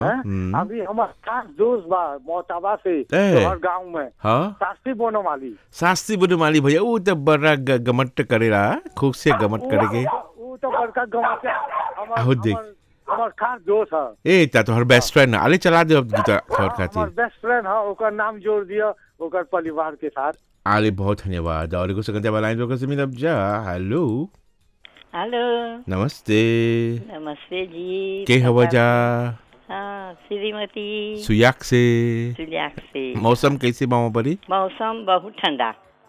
हैं? हम्म। अभी हमार खास दोस्त बा मोटाबा से ए। हर गांव में हाँ शास्त्री बोनो वाली शास्त्री बुनमाली भैया ऊ तो बड़ा ग- गमट करेला खूब से गमट करेके वो तो बड़का गांव से हमार आहो देख। हमार- हमार खास दोस्त है ए ता तोहर बेस्ट फ्रेंड आले चला दे अब गीता तोहर हमार खातिर बेस्ट फ्रेंड है ओकर नाम जोड़ दिया ओकर परिवार के साथ आले बहुत धन्यवाद और एगो सेकंड वाला लाइन लोग से मिलब जा हेलो हेलो नमस्ते नमस्ते जी के हवा जा हाँ श्रीमती सुयाक से सुलियाक से मौसम कैसे बा वहाँ परी मौसम बहुत ठंडा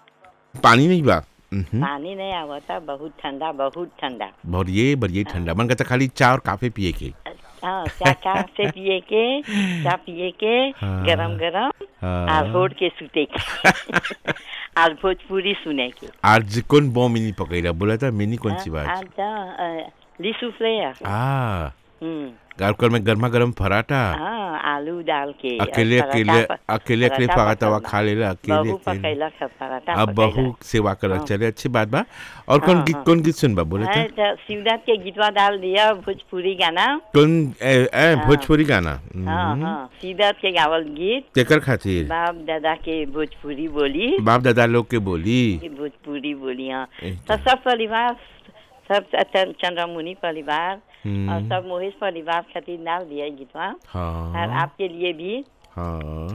पानी नहीं बा उहुं। पानी नहीं आवता बहुत ठंडा बहुत ठंडा बढ़िए बढ़िए ठंडा मन करता खाली चाय और काफे पिए के हाँ क्या क्या से पिए के क्या पिए के हाँ। गरम गरम हाँ। आज होट के सुते के आज भोजपुरी सुने के आज कौन बो मिनी पकड़ा बोला था मिनी कौन सी बात आज अ, लिसु फ्लेयर आ हम्म गारकर में गर्मा गर्म पराठा हाँ आलू डाल के अकेले पराठा अकेले प- अकेले अकेले पराठा पकाता हुआ पसंद खा लेला अकेले बहू अकेले पकैला खा पराठा अब पकैला। बहू सेवा कर हाँ। चले अच्छी बात बा और कौन हाँ, गीत हाँ। कौन गीत सुनबा बोले है थे तो शिवरात के गीतवा डाल दिया भोजपुरी गाना कौन ए, ए हाँ। भोजपुरी गाना हाँ हम्म। हाँ शिवरात के गावल गीत केकर खातिर बाप दादा के भोजपुरी बोली बाप दादा लोग के बोली के भोजपुरी बोली हाँ ए, तो सब परिवार सब च- चंद्रमुनि परिवार हम्म। और सब मोहिश परिवार खातिर डाल दिया गीतवा और हाँ आपके लिए भी हाँ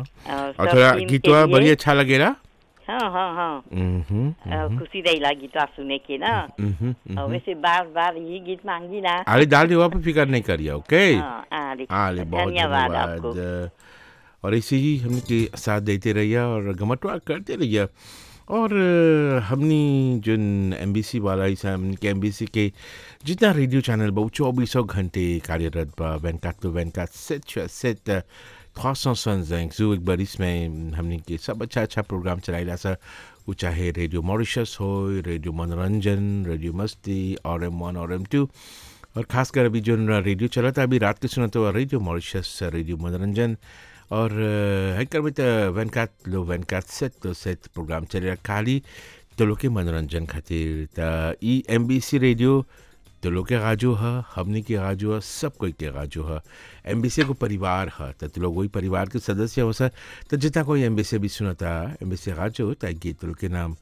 और और सब थोड़ा टीम के गीतवा लिए। बड़ी अच्छा लगेला हाँ हाँ हाँ हम्म, और खुशी रहेला गीतवा सुने के ना हम्म, और हम्म। वैसे बार बार यही गीत मांगी ना आले डाल दिया पे फिकर नहीं करिए ओके हाँ आले आले बहुत धन्यवाद आपको धन्यवाद और ऐसे ही हमने के साथ देते रहिए और गमटवा करते रहिए और अ, हमनी जो एम बी सी वाला ऐसा हमनी के एम बी सी के जितना रेडियो चैनल बा चौबीसों घंटे कार्यरत बा वैनकात तो वैनकात सेट सेट trois cent soixante-cinq जो एक बार इसमें हमने के सब अच्छा अच्छा प्रोग्राम चलाइला सा वो चाहे रेडियो मॉरिशस हो रेडियो मनोरंजन रेडियो मस्ती और एम वन और एम टू और खासकर अभी जो न रेडियो चला था अभी रात के सुना तो रेडियो मॉरिशस रेडियो मनोरंजन और है कर में तो वैनकात लो वैनकात सेट तो सेट प्रोग्राम चलेगा खाली तो लोग के मनोरंजन खातिर त E M B C radio तो लोग के गाजो है हमने के गाजो है सब कोई के गाजो है एम बी सी को परिवार है तो तो लोग वही परिवार के सदस्य हो सर तो जितना कोई एम बी सी भी सुनता एम बी सी गाजो तो गीत लोग के नाम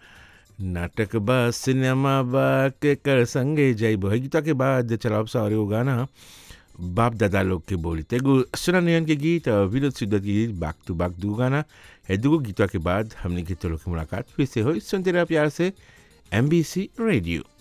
नाटक बा सिनेमा बा के कर संगे जय है गीता के बाद चलाब सा और वो गाना बाप दादा लोग के बोली तेगो सुना नयन के गीत और विनोद सिद्धत के गीत बाक टू बाक दू गाना है दू गीतों के बाद हमने गीतों लोग की मुलाकात फिर से हो सुनते रहा प्यार से एम बी सी रेडियो